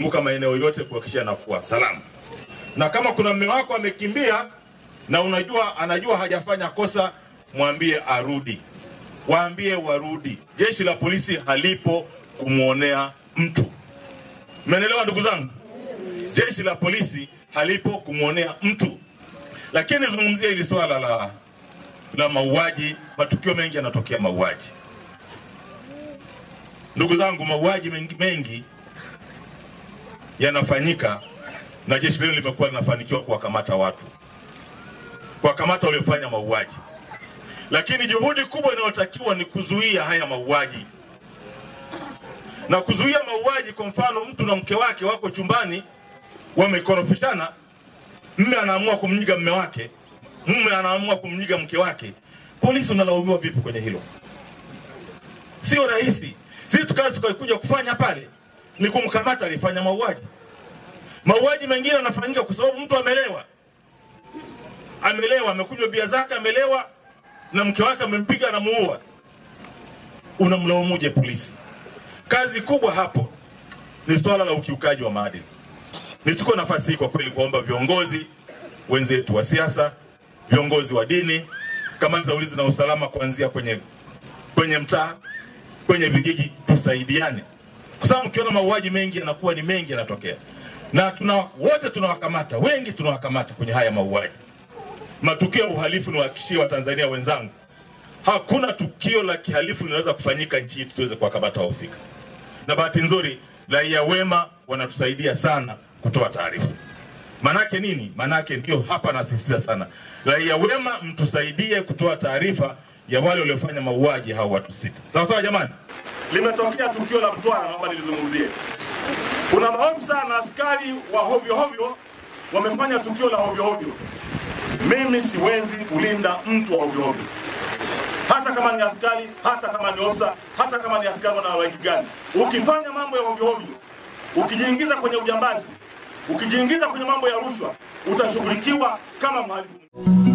zunguka maeneo yote kuhakikisha yanakuwa salama. Na kama kuna mme wako amekimbia na unajua anajua hajafanya kosa, mwambie arudi, waambie warudi. Jeshi la polisi halipo kumwonea mtu. Mmenielewa ndugu zangu? Jeshi la polisi halipo kumwonea mtu, lakini zungumzia hili swala la la mauaji. Matukio mengi yanatokea mauaji. Ndugu zangu, mauaji mengi, mengi yanafanyika na jeshi lenu limekuwa linafanikiwa kuwakamata watu, kuwakamata waliofanya mauaji, lakini juhudi kubwa inayotakiwa ni kuzuia haya mauaji na kuzuia mauaji. Kwa mfano, mtu na mke wake wako chumbani, wamekorofishana, mme anaamua kumnyiga mme wake, mume anaamua kumnyiga mke wake, polisi unalaumiwa vipi kwenye hilo? Sio rahisi. Sisi tukazi tukakuja kufanya pale ni kumkamata alifanya mauaji. Mauaji mengine yanafanyika kwa sababu mtu amelewa, amelewa, amekunywa bia zake, amelewa na mke wake amempiga, anamuua. Unamlaumuje polisi? Kazi kubwa hapo ni swala la ukiukaji wa maadili. Nichukue nafasi hii kwa kweli kuomba viongozi wenzetu wa siasa, viongozi wa dini, kamati za ulinzi na usalama, kuanzia kwenye kwenye mtaa, kwenye vijiji, tusaidiane, kwa sababu mkiona mauaji mengi yanakuwa ni mengi yanatokea, na tuna wote tunawakamata, wengi tunawakamata kwenye haya mauaji, matukio ya uhalifu. Niwahakikishie Watanzania wenzangu, hakuna tukio la kihalifu linaweza kufanyika nchi hii tusiweze kuwakamata wahusika, na bahati nzuri raia wema wanatusaidia sana kutoa taarifa. Manake nini? Manake ndio hapa nasisitiza sana, raia wema mtusaidie kutoa taarifa ya wale waliofanya mauaji hao watu sita. Sawa sawa, jamani. Limetokea tukio la Mtwara, naomba nilizungumzie. Kuna maofisa na askari wa hovyo hovyo wamefanya tukio la hovyo hovyo. Mimi siwezi kulinda mtu wa hovyo hovyo, hata kama ni askari, hata kama ni ofisa, hata kama ni askari na rangi gani. Ukifanya mambo ya hovyo hovyo, ukijiingiza kwenye ujambazi, ukijiingiza kwenye mambo ya rushwa, utashughulikiwa kama mhalifu.